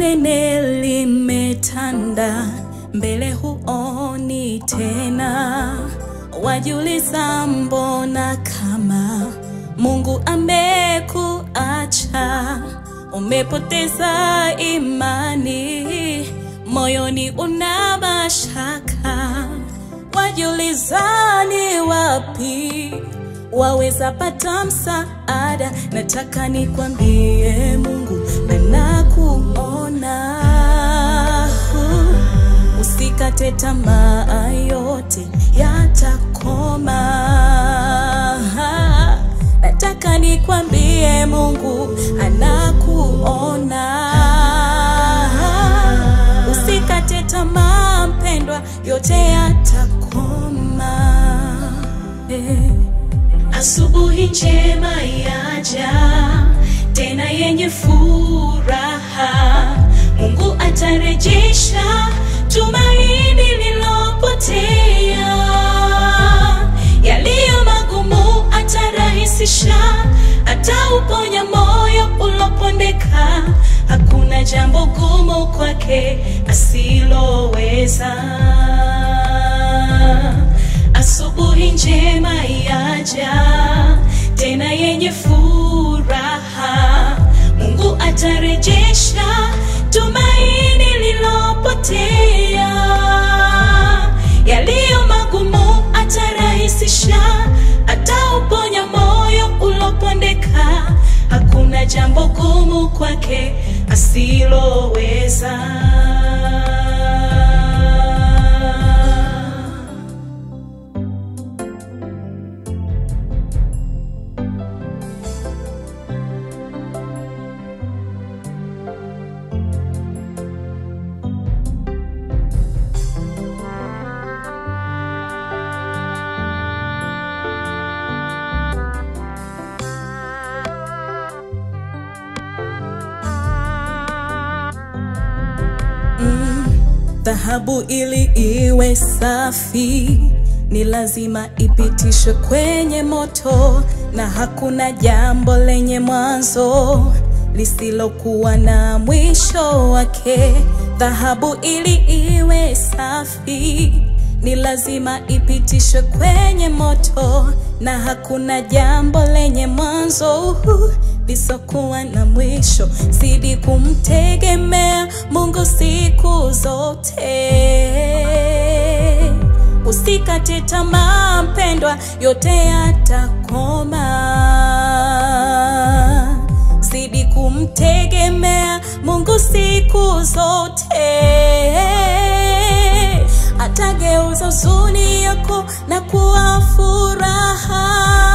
nene limetanda mbele, huoni tena, wajiuliza mbona kama Mungu amekuacha, umepoteza imani, moyoni una mashaka, wajiuliza ni wapi waweza pata msaada. Nataka nikwambie Mungu anakuona, usikate tamaa, yote yatakoma. Nataka nikwambie Mungu anakuona, usikate tamaa mpendwa, yote yatakoma eh. Asubuhi njema yaja tena yenye furaha, Mungu atarejesha tumaini lilopotea, yaliyo magumu atarahisisha, atauponya moyo ulopondeka. Hakuna jambo gumu kwake asiloweza. Asubuhi njema yaja tena yenye furaha, Mungu atarejesha tumaini lilopotea, yaliyo magumu atarahisisha, atauponya moyo ulopondeka. Hakuna jambo gumu kwake asiloweza. Dhahabu ili iwe safi ni lazima ipitishwe kwenye moto, na hakuna jambo lenye mwanzo lisilokuwa na mwisho wake. Dhahabu ili iwe safi ni lazima ipitishwe kwenye moto, na hakuna jambo lenye mwanzo lisokuwa na mwisho. Zidi kumtegemea Mungu siku zote, usikate tamaa mpendwa, yote yatakoma. Zidi kumtegemea Mungu siku zote, atageuza huzuni yako na kuwa furaha.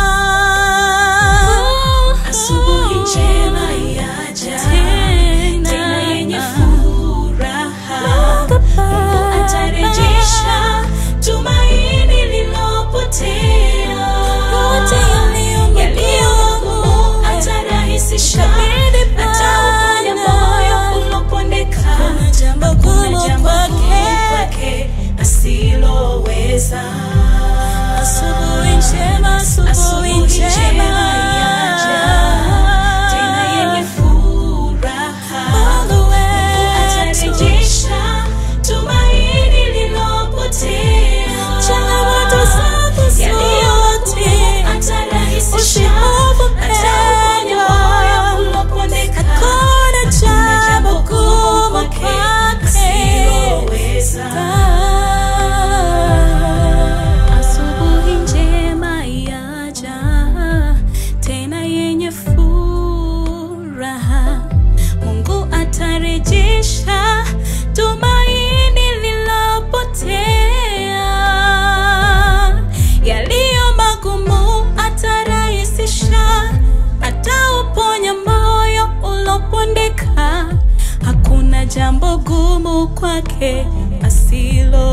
Asubuhi njema yaja tena yenye furaha, Mungu atarejesha tumaini lilopotea, yaliyo magumu atarahisisha, atauponya moyo ulopondeka. Hakuna jambo gumu kwake asiloweza. Asubuhi njema, asubuhi Asubuhi njema njema. yaja tena yenye furaha, Mungu atarejesha tumaini lilopotea, Changamoto zako yaliyo zote, magumu atarahisisha, usihofu atauponya moyo ulopondeka. Hakuna jambo gumu kwake kwake. asiloweza. Asubuhi njema yaja tena yenye furaha, Mungu atarejesha tumaini lilopotea, yaliyo magumu atarahisisha, atauponya moyo ulopondeka. Hakuna jambo gumu kwake asilo